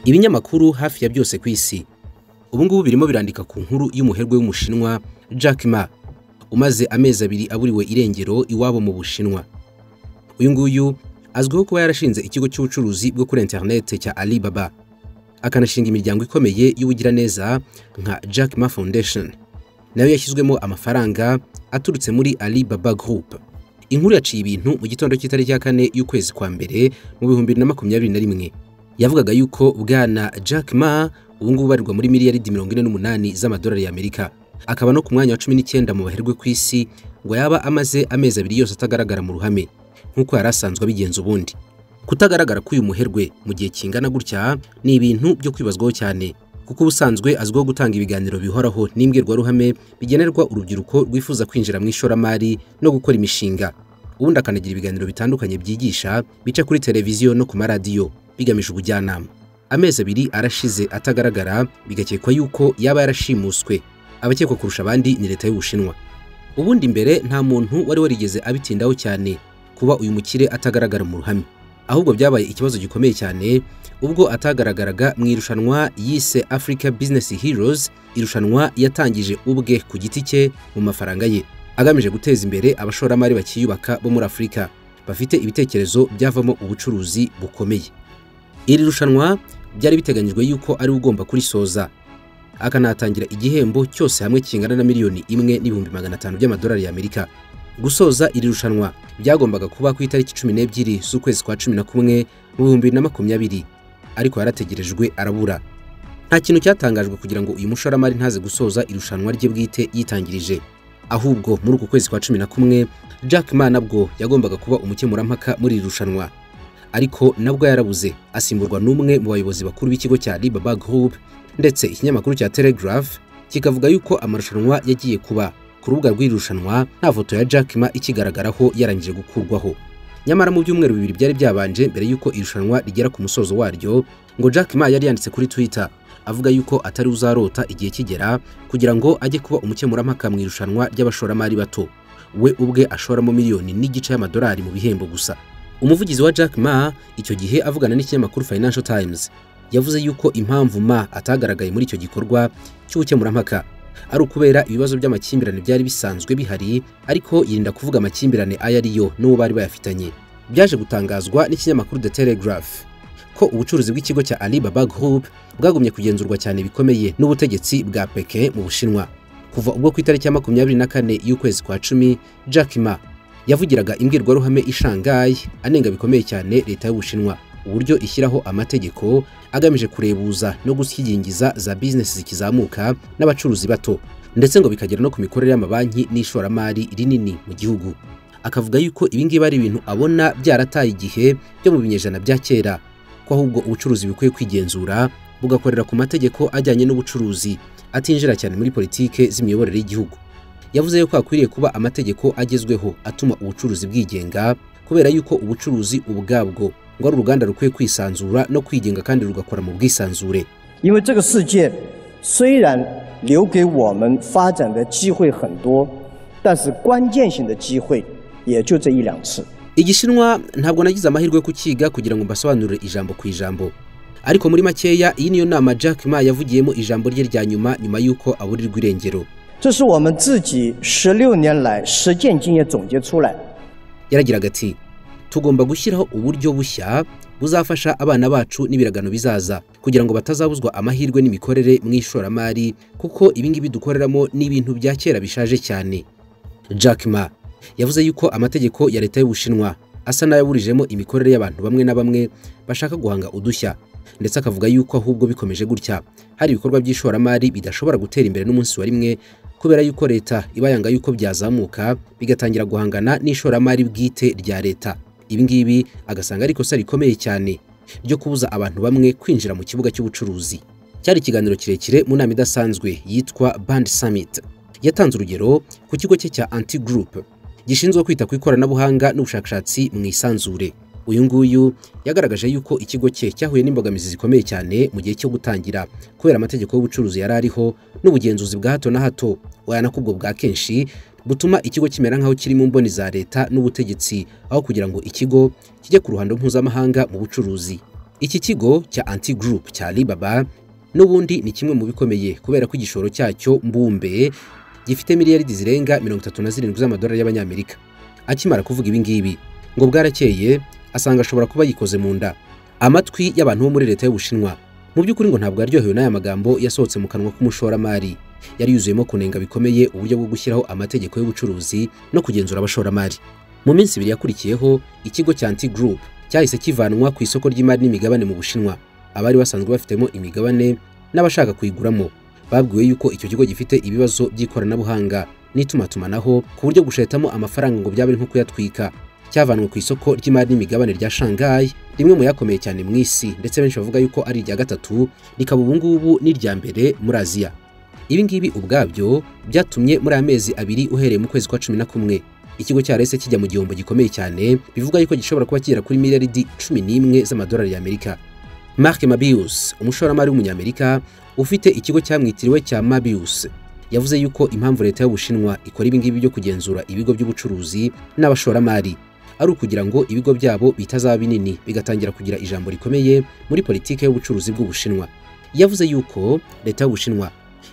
ibinyamakuru hafi ya byose ku isi ubu ngubu birimo birandika ku nkuru y'umuherwe w'umushinwa Jack Ma umaze amezi abiri aburiwe irengero iwabo mu bushinwa uyu nguyu azwiho kuba yarashinze ikigo cy'ubucuruzi bwo kuri interineti cya Alibaba akanashinga imiryango ikomeye y'ubugiraneza nka Jack Ma Foundation nayo yashyizwemo amafaranga aturutse muri Alibaba Group inkuru yaciye ibintu mu gitondo cy'itariki ya kane y'ukwezi kwa mbere mu bihumbi bibiri na makumyabiri na rimwe yavugaga yuko bwana Jack Ma ubu ngubu barirwa muri miliyaridi mirongo ine n'umunani z'amadolari y'Amerika akaba no ku mwanya wa cumi n'icyenda mu baherwe ku isi ngo yaba amaze amezi abiri yose atagaragara mu ruhame nk'uko yari asanzwe abigenza ubundi kutagaragara k'uyu muherwe mu gihe kingana gutya ni ibintu byo kwibazwaho cyane kuko ubusanzwe azwiho gutanga ibiganiro bihoraho n'imbwirwaruhame bigenerwa urubyiruko rwifuza kwinjira mu ishoramari no gukora imishinga ubundi akanagira ibiganiro bitandukanye byigisha bica kuri televiziyo no ku maradiyo bigamije ubujyanama amezi abiri arashize atagaragara bigakekwa yuko yaba yarashimuswe abakekwa kurusha abandi ni leta y'ubushinwa ubundi mbere nta muntu wari warigeze abitindaho cyane kuba uyu mukire atagaragara mu ruhame ahubwo byabaye ikibazo gikomeye cyane ubwo atagaragaraga mu irushanwa yise Africa Business Heroes irushanwa yatangije ubwe ku giti cye mu mafaranga ye agamije guteza imbere abashoramari bakiyubaka bo muri Afurika bafite ibitekerezo byavamo ubucuruzi bukomeye iri rushanwa byari biteganyijwe yuko ari ugomba kurisoza akanatangira igihembo cyose hamwe kingana na miliyoni imwe n'ibihumbi magana atanu by'amadolari y'Amerika gusoza iri rushanwa byagombaga kuba ku itariki cumi n'ebyiri z'ukwezi kwa cumi na kumwe mu bihumbi bibiri na makumyabiri ariko yarategerejwe arabura nta kintu cyatangajwe kugira ngo uyu mushoramari ntaze gusoza irushanwa rye bwite yitangirije ahubwo muri uku kwezi kwa cumi na kumwe Jack Ma nabwo yagombaga kuba umukemurampaka muri iri rushanwa ariko nabwo yarabuze asimburwa n'umwe mu bayobozi bakuru b'ikigo cya Alibaba Group ndetse ikinyamakuru cya Telegraph kikavuga yuko amarushanwa yagiye kuba ku rubuga rw'irushanwa nta foto ya Jack Ma ikigaragaraho yarangije gukurwaho nyamara mu byumweru bibiri byari byabanje mbere y'uko irushanwa rigera ku musozo waryo ngo Jack Ma yari yanditse kuri Twitter avuga yuko atari uzarota igihe kigera kugira ngo ajye kuba umukemurampaka mu irushanwa ry'abashoramari bato we ubwe ashoramo miliyoni n'igice y'amadolari mu bihembo gusa umuvugizi wa Jack Ma icyo gihe avugana n'ikinyamakuru Financial Times yavuze yuko impamvu Ma atagaragaye muri icyo gikorwa cy'ubukemurampaka ari ukubera ibibazo by'amakimbirane byari bisanzwe bihari ariko yirinda kuvuga amakimbirane ayo ariyo n'uwo bari bayafitanye byaje gutangazwa n'ikinyamakuru The Telegraph ko ubucuruzi bw'ikigo cya Alibaba Group bwagumye kugenzurwa cyane bikomeye n'ubutegetsi bwa Peking mu Bushinwa kuva ubwo ku itariki ya makumyabiri na kane y'ukwezi kwa cumi Jack Ma yavugiraga imbwirwaruhame i Shanghai anenga bikomeye cyane leta y'Ubushinwa uburyo ishyiraho amategeko agamije kurebuza no gushyigingiza za bizinesi zikizamuka n'abacuruzi bato ndetse ngo bikagera no ku mikorere y'amabanki n'ishoramari rinini mu gihugu akavuga yuko ibingibi ari ibintu abona byarataye igihe byo mu binyejana bya kera ko ahubwo ubucuruzi bukwiye kwigenzura bugakorera ku mategeko ajyanye n'ubucuruzi atinjira cyane muri politike z'imiyoborere y'Igihugu yavuze yuko hakwiriye kuba amategeko agezweho atuma ubucuruzi bwigenga kubera yuko ubucuruzi ubwabwo ngo ari uruganda rukwiye kwisanzura no kwigenga kandi rugakora mu bwisanzure igishinwa ntabwo nagize amahirwe yo kukiga kugira ngo mbasobanurire ijambo ku ijambo ariko muri makeya iyi niyo nama Jack Ma yavugiyemo ijambo rye rya nyuma nyuma y'uko aburirwa irengero yaragiraga ati tugomba gushyiraho uburyo bushya buzafasha abana bacu n'ibiragano bizaza kugira ngo batazabuzwa amahirwe n'imikorere mu ishoramari kuko ibingibi dukoreramo n'ibintu bya kera bishaje cyane Jack Ma yavuze yuko amategeko ya leta y'ubushinwa asa n'ayaburijemo imikorere y'abantu bamwe na bamwe bashaka guhanga udushya ndetse akavuga yuko ahubwo bikomeje gutya hari ibikorwa by'ishoramari bidashobora gutera imbere n'umunsi wa rimwe kubera yuko leta iba yanga yuko byazamuka bigatangira guhangana n'ishoramari bwite rya leta ibingibi agasanga ari ikosa rikomeye cyane ryo kubuza abantu bamwe kwinjira mu kibuga cy'ubucuruzi cyari ikiganiro kirekire mu nama idasanzwe yitwa Band Summit yatanze urugero ku kigo cye cya Anti Group gishinzwe kwita ku ikoranabuhanga n'ubushakashatsi mu isanzure uyu nguyu yagaragaje yuko ikigo cye cyahuye n'imbogamizi zikomeye cyane mu gihe cyo gutangira kubera amategeko y'ubucuruzi yari ariho n'ubugenzuzi bwa hato na hato wayanakubwo bwa kenshi butuma ikigo kimera nk'aho kiri mu mboni za leta n'ubutegetsi aho kugira ngo ikigo kijye ku ruhando mpuzamahanga mu bucuruzi iki kigo cya anti group cya Alibaba n'ubundi ni kimwe mu bikomeye kubera ko igishoro cyacyo mbumbe gifite miliyaridi zirenga mirongo itatu na zirindwi z'amadolari y'abanyamerika akimara kuvuga ibi ngibi ngo bwarakeye asanga ashobora kuba yikoze mu nda amatwi y'abantu bo muri leta y'ubushinwa mu by'ukuri ngo ntabwo yaryohewe n'aya magambo yasohotse mu kanwa k'umushoramari yari yuzuyemo kunenga bikomeye uburyo bwo gushyiraho amategeko y'ubucuruzi no kugenzura abashoramari mu minsi ibiri yakurikiyeho ikigo cya anti group cyahise kivanwa ku isoko ry'imari n'imigabane mu bushinwa abari basanzwe bafitemo imigabane n'abashaka kuyiguramo babwiwe yuko icyo kigo gifite ibibazo by'ikoranabuhanga n'itumatumanaho ku buryo gushetamo amafaranga ngo byaba ari nko kuyatwika cyavanwe ku isoko ry'imari n'imigabane rya Shanghai rimwe mu yakomeye cyane mu isi ndetse benshi bavuga yuko ari irya gatatu rikaba ubu ngubu n'irya mbere muri Aziya ibi ngibi ubwabyo byatumye muri amezi abiri uhereye mu kwezi kwa cumi na kumwe ikigo cyarese kijya mu gihombo gikomeye cyane bivuga yuko gishobora kuba kigera kuri miliyaridi cumi n'imwe z'amadolari y'Amerika Mark Mabius umushoramari w'umunyamerika ufite ikigo cyamwitiriwe cya Mabius yavuze yuko impamvu leta y'Ubushinwa ikora ibi ngibi byo kugenzura ibigo by'ubucuruzi n'abashoramari ari ukugira ngo ibigo byabo bitazaba binini bigatangira kugira ijambo rikomeye muri politiki y'ubucuruzi bw'Ubushinwa yavuze yuko leta y'Ubushinwa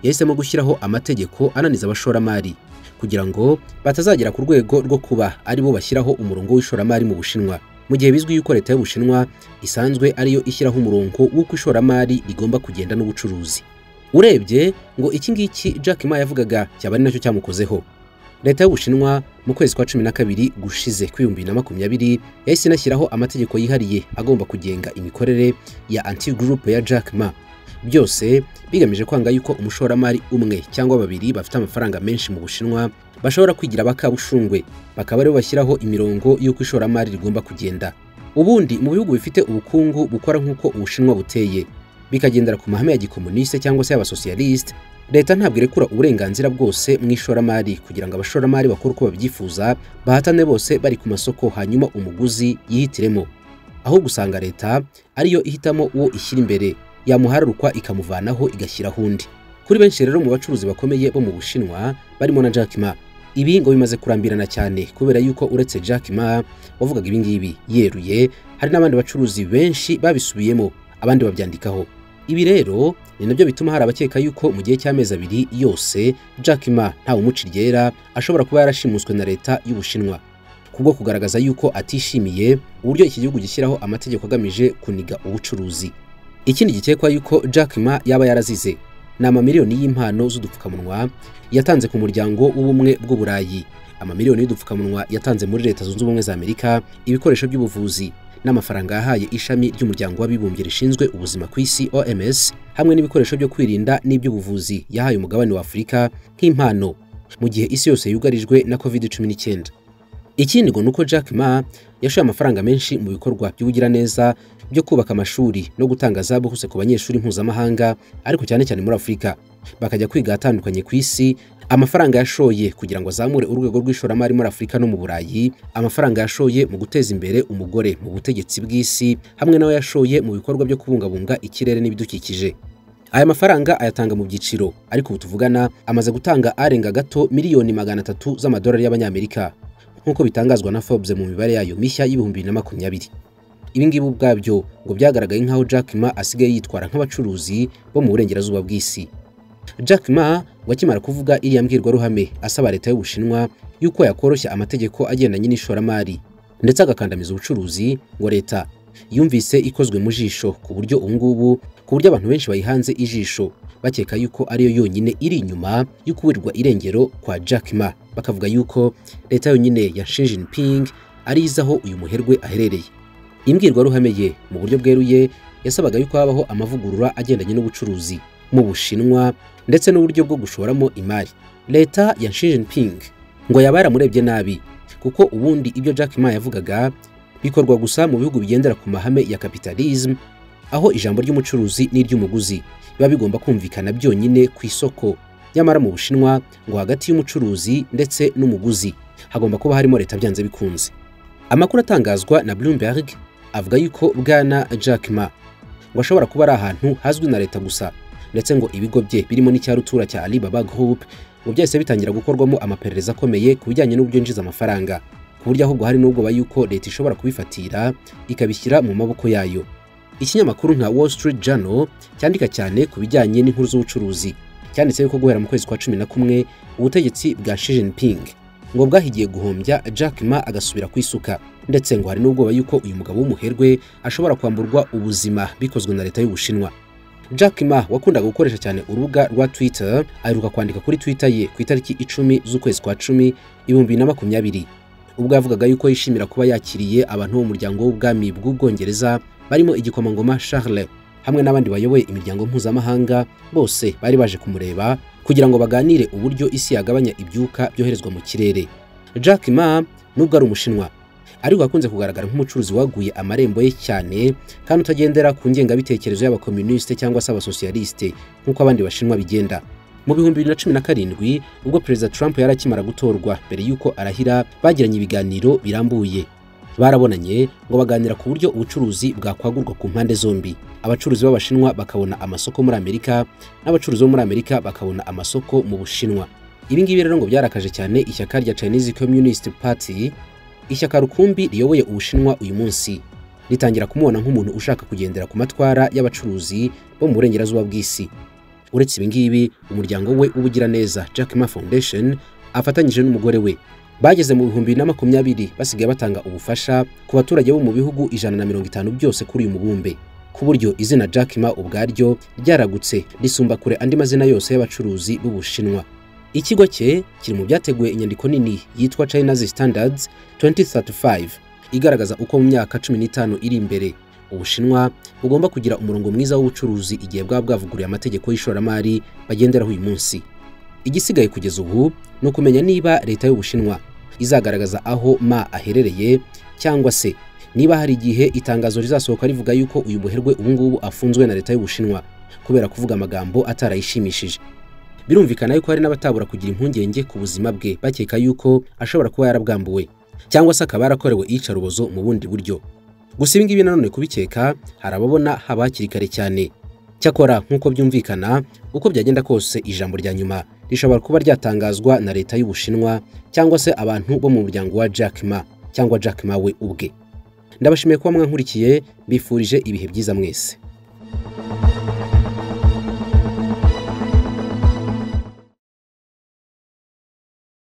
yahisemo gushyiraho amategeko ananiza abashoramari kugira ngo batazagera ku rwego rwo kuba aribo bashyiraho umurongo w'ishoramari mu Bushinwa mu gihe bizwi yuko leta y'ubushinwa isanzwe ariyo ishyiraho umurongo w'uko ishoramari rigomba kugenda n'ubucuruzi urebye ngo iki ngiki Jack Ma yavugaga cyaba ari nacyo cyamukozeho leta y'ubushinwa mu kwezi kwa cumi na kabiri gushize kw'ibihumbi bibiri na makumyabiri yahise inashyiraho amategeko yihariye agomba kugenga imikorere ya anti group ya Jack Ma byose bigamije kwanga yuko umushoramari umwe cyangwa babiri bafite amafaranga menshi mu bushinwa bashobora kwigira bakabushungwe bakaba aribo bashyiraho imirongo y'uko ishoramari rigomba kugenda ubundi mu bihugu bifite ubukungu bukora nk'uko ubushinwa buteye bikagendera ku mahame ya gikomuniste cyangwa se y'abasosiyalisite leta ntabwo irekura uburenganzira bwose mu ishoramari kugira ngo abashoramari bakore uko babyifuza bahatane bose bari ku masoko hanyuma umuguzi yihitiremo ahubwo usanga leta ariyo ihitamo uwo ishyira imbere yamuhararukwa ikamuvanaho igashyiraho undi kuri benshi rero mu bacuruzi bakomeye bo mu bushinwa barimo na Jack Ma ibi ngo bimaze kurambirana cyane kubera yuko uretse Jack Ma wavugaga ibi ngibi yeruye hari n'abandi bacuruzi benshi babisubiyemo abandi babyandikaho ibi rero ni nabyo bituma hari abakeka yuko mu gihe cy'amezi abiri yose Jack Ma ntawe umuca iryera ashobora kuba yarashimuswe na leta y'ubushinwa kubwo kugaragaza yuko atishimiye uburyo iki gihugu gishyiraho amategeko agamije kuniga ubucuruzi ikindi gikekwa yuko Jack Ma yaba yarazize ni amamiliyoni y'impano z'udupfukamunwa yatanze ku muryango w'ubumwe bw'uburayi amamiliyoni y'udupfukamunwa yatanze muri leta zunze ubumwe za amerika ibikoresho by'ubuvuzi n'amafaranga yahaye ishami ry'umuryango w'abibumbye rishinzwe ubuzima ku isi oms hamwe n'ibikoresho byo kwirinda n'iby'ubuvuzi yahaye umugabane wa afurika nk'impano mu gihe isi yose yugarijwe na covid 19 ikindi ngo ni uko jack ma yashoye amafaranga menshi mu bikorwa by'ubugiraneza byo kubaka amashuri no gutanga za hose ku banyeshuri mpuzamahanga ariko cyane cyane muri afurika bakajya kwiga ahatandukanye ku isi amafaranga yashoye kugira ngo azamure urwego rw'ishoramari muri afurika no mu burayi amafaranga yashoye mu guteza imbere umugore mu butegetsi bw'isi hamwe n'ayo yashoye mu bikorwa byo kubungabunga ikirere n'ibidukikije aya mafaranga ayatanga mu byiciro ariko ubu tuvugana amaze gutanga arenga gato miliyoni magana atatu z'amadolari y'abanyamerika nk'uko bitangazwa na Forbes mu mibare yayo mishya y'ibihumbi bibiri na makumyabiri ibi ngibi ubwabyo ngo byagaragaye nk'aho Jack Ma asigaye yitwara nk'abacuruzi bo mu burengerazuba bw'isi Jack Ma ngo akimara kuvuga iriya mbwirwaruhame asaba leta y'ubushinwa yuko yakoroshya amategeko agendanye n'ishoramari ndetse agakandamiza ubucuruzi ngo leta yumvise ikozwe mu jisho ku buryo ubu ngubu ku buryo abantu benshi bayihanze ijisho bakeka yuko ariyo yonyine iri inyuma y'ukuburirwa irengero kwa Jack Ma bakavuga yuko leta yonyine ya Xi Jinping arizaho uyu muherwe aherereye imbwirwaruhame ye mu buryo bweruye yasabaga yuko habaho amavugurura agendanye n'ubucuruzi mu bushinwa ndetse n'uburyo bwo gushoramo imari leta ya Xi Jinping ngo yaba yaramurebye nabi kuko ubundi ibyo Jack Ma yavugaga bikorwa gusa mu bihugu bigendera ku mahame ya capitalism aho ijambo ry'umucuruzi n'iry'umuguzi biba bigomba kumvikana byonyine ku isoko nyamara mu bushinwa ngo hagati y'umucuruzi ndetse n'umuguzi hagomba kuba harimo leta byanze bikunze amakuru atangazwa na Bloomberg avuga yuko bwana Jack Ma ngo ashobora kuba ari ahantu hazwi na leta gusa ndetse ngo ibigo bye birimo n'icyarutura cya Alibaba Group ngo byahise bitangira gukorwamo amaperereza akomeye ku bijyanye n'uburyo yinjiza amafaranga ku buryo ahubwo hari n'ubwoba yuko leta ishobora kubifatira ikabishyira mu maboko yayo ikinyamakuru nka Wall Street Journal cyandika cyane ku bijyanye n'inkuru z'ubucuruzi cyanditse yuko guhera mu kwezi kwa cumi na kumwe ubutegetsi bwa Xi Jinping ngo bwahigiye guhombya Jack Ma agasubira ku isuka ndetse ngo hari n'ubwoba yuko uyu mugabo w'umuherwe ashobora kwamburwa ubuzima bikozwe na leta y'Ubushinwa Jack Ma wakundaga gukoresha cyane urubuga rwa Twitter aheruka kwandika kuri Twitter ye ku itariki icumi z'ukwezi kwa cumi ibihumbi bibiri na makumyabiri ubwo yavugaga yuko yishimira kuba yakiriye abantu bo mu muryango w'ubwami bw'ubwongereza barimo igikomangoma Charles hamwe n'abandi bayoboye imiryango mpuzamahanga bose bari baje kumureba kugira ngo baganire uburyo isi yagabanya ibyuka byoherezwa mu kirere Jack Ma nubwo ari umushinwa ariko akunze kugaragara nk'umucuruzi waguye amarembo ye cyane kandi utagendera ku ngengabitekerezo y'abakomunisite cyangwa se abasosiyalisite nk'uko abandi bashinwa bigenda mu bihumbi bibiri na cumi na karindwi ubwo perezida Trump yari akimara gutorwa mbere y'uko arahira bagiranye ibiganiro birambuye barabonanye ngo baganira ku buryo ubucuruzi bwakwagurwa ku mpande zombi abacuruzi b'abashinwa bakabona amasoko muri amerika n'abacuruzi bo muri amerika bakabona amasoko mu bushinwa ibi ngibi rero ngo byarakaje cyane ishyaka rya Chinese Communist Party ishyaka rukumbi riyoboye ubushinwa uyu munsi ritangira kumubona nk'umuntu ushaka kugendera ku matwara y'abacuruzi bo mu burengerazuba bw'isi uretse ibi ngibi umuryango we w'ubugiraneza Jack Ma Foundation afatanyije n'umugore we bageze mu bihumbi bibiri na makumyabiri basigaye batanga ubufasha ku baturage bo mu bihugu ijana na mirongo itanu byose kuri uyu mubumbe ku buryo izina Jack Ma ubwaryo ryaragutse risumba kure andi mazina yose y'abacuruzi b'ubushinwa ikigo cye kiri mu byateguye inyandiko nini yitwa China's Standards 2035 igaragaza uko mu myaka cumi n'itanu iri imbere ubushinwa bugomba kugira umurongo mwiza w'ubucuruzi igihe bwaba bwavuguriye amategeko y'ishoramari bagenderaho uyu munsi igisigaye kugeza ubu ni ukumenya niba leta y'ubushinwa izagaragaza aho ma aherereye cyangwa se niba hari igihe itangazo rizasohoka rivuga yuko uyu muherwe ubungubu afunzwe na leta y'ubushinwa kubera kuvuga amagambo atarayishimishije birumvikana yuko hari n'abatabura kugira impungenge ku buzima bwe bakeka yuko ashobora kuba yarabwambuwe cyangwa se akaba yarakorewe iyicarubozo mu bundi buryo gusa ibi ngibi nanone kubikeka hari ababona haba hakiri kare cyane cyakora nk'uko byumvikana uko byagenda kose ijambo rya nyuma rishobora kuba ryatangazwa na leta y'ubushinwa cyangwa se abantu bo mu muryango wa Jack Ma cyangwa Jack Ma we ubwe ndabashimiye kuba mwankurikiye bifurije ibihe byiza mwese